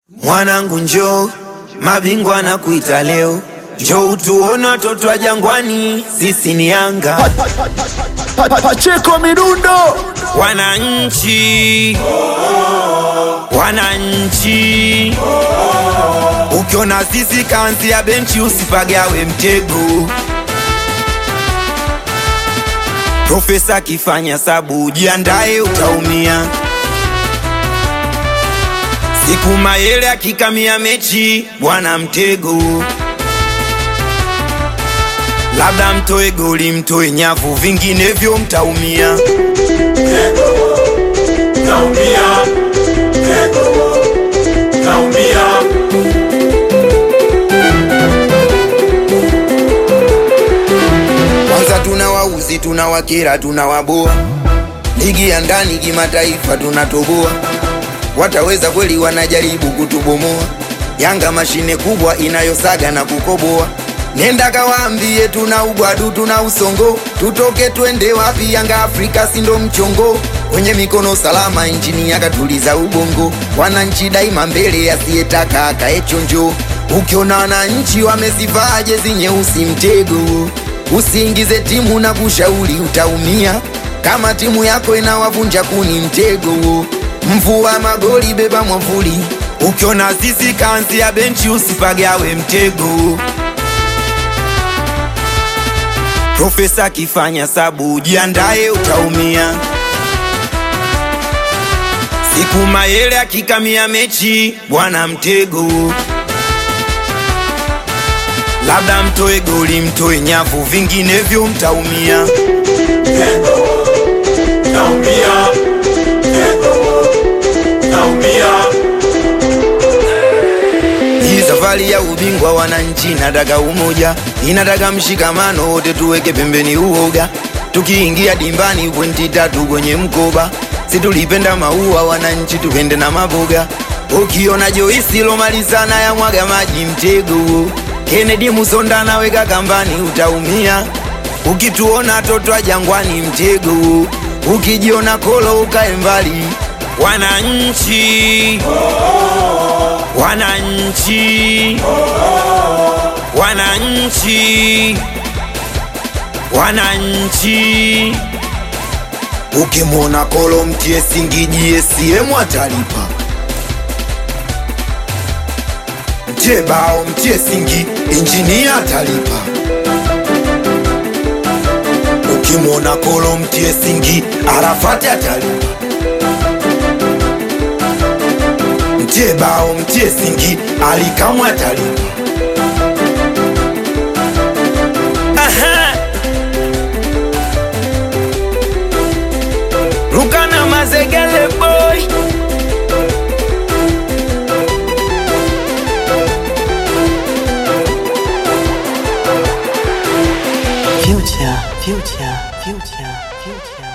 Mwanangu njoo, mabingwa na kuita leo, njoo utuone watoto wa Jangwani, sisi ni Yanga. Pa- pa- Pacheko Midundo Wananchi, wananchi, ukiona sisi kanzi ya benchi usipagawe mtego. Profesa akifanya sabu, jiandae utaumia. Siku Mayele akikamia mechi, bwana mtego. Labda mtoe goli, mtoe nyavu, vinginevyo mtaumia. Kwanza tuna wauzi, tuna wakera, tuna waboa. Ligi ya ndani kimataifa tunatoboa. Wataweza kweli? Wanajaribu kutubomoa. Yanga mashine kubwa inayosaga na kukoboa. Nenda kawaambie tuna ugwadu, tuna usongo, tutoke twende wapi? Yanga Afrika sindo mchongo, kwenye mikono salama, injini yakatuliza ubongo. Wananchi daima mbele, asiyetaka akae chonjo. Ukiona wananchi wamezivaa jezi nyeusi, mtego Usiingize timu na kushauri utaumia. Kama timu yako inawavunja kuni, mtego. Mvua magoli, beba mwavuli. Ukiona sisi kanzi ya benchi, usipagawe mtego. Profesa akifanya sabu, jiandae utaumia. Siku Mayele akikamia mechi, bwana mtego. Labda mtoe goli, mtoe nyavu, vinginevyo mtaumia. Hii safari ya ubingwa wananchi inataka umoja, inataka mshikamano, wote tuweke pembeni uoga. Tukiingia dimbani pointi tatu kwenye mkoba, si tulipenda maua wananchi, tupende na maboga. Ukiona Joisi lomalizana ya mwaga maji mtego, Kennedy Musonda naweka kambani, utaumia. Ukituona toto wa Jangwani mtego, ukijiona kolo ukae mbali. Wananchi wananchi wananchi wananchi ukimwona kolo mtie singiji CCM atalipa mtie bao mtie singi injinia atalipa ukimwona kolo mtie singi arafati atalipa mtie bao mtie singi alikamwe atalipa Aha. Rukana Mazegele boy Future, future, future, future.